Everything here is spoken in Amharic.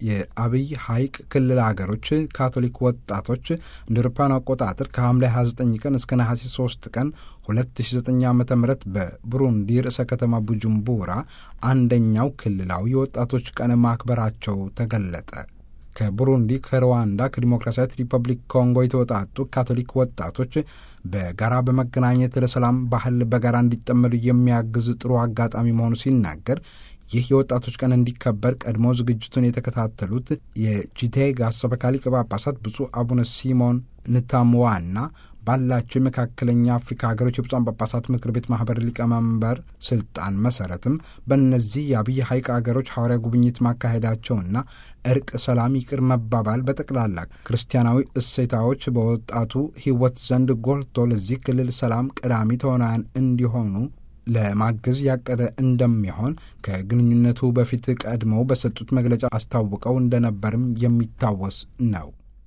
የአብይ ሐይቅ ክልል ሀገሮች ካቶሊክ ወጣቶች እንደ አውሮፓውያን አቆጣጠር ከሐምሌ 29 ቀን እስከ ነሐሴ 3 ቀን 2009 ዓ ም በቡሩንዲ ርዕሰ ከተማ ቡጁምቡራ አንደኛው ክልላዊ የወጣቶች ቀን ማክበራቸው ተገለጠ። ከቡሩንዲ፣ ከሩዋንዳ፣ ከዲሞክራሲያዊት ሪፐብሊክ ኮንጎ የተወጣጡ ካቶሊክ ወጣቶች በጋራ በመገናኘት ለሰላም ባህል በጋራ እንዲጠመዱ የሚያግዝ ጥሩ አጋጣሚ መሆኑ ሲናገር ይህ የወጣቶች ቀን እንዲከበር ቀድሞ ዝግጅቱን የተከታተሉት የጂቴጋ ሰበካ ሊቀ ጳጳሳት ብፁዕ አቡነ ሲሞን ንታምዋና ባላቸው የመካከለኛ አፍሪካ ሀገሮች የብፁዓን ጳጳሳት ምክር ቤት ማህበር ሊቀመንበር ስልጣን መሰረትም በእነዚህ የአብይ ሐይቅ ሀገሮች ሐዋርያ ጉብኝት ማካሄዳቸውና እርቅ፣ ሰላም፣ ይቅር መባባል በጠቅላላ ክርስቲያናዊ እሴታዎች በወጣቱ ሕይወት ዘንድ ጎልቶ ለዚህ ክልል ሰላም ቀዳሚ ተዋናያን እንዲሆኑ ለማገዝ ያቀደ እንደሚሆን ከግንኙነቱ በፊት ቀድመው በሰጡት መግለጫ አስታውቀው እንደነበርም የሚታወስ ነው።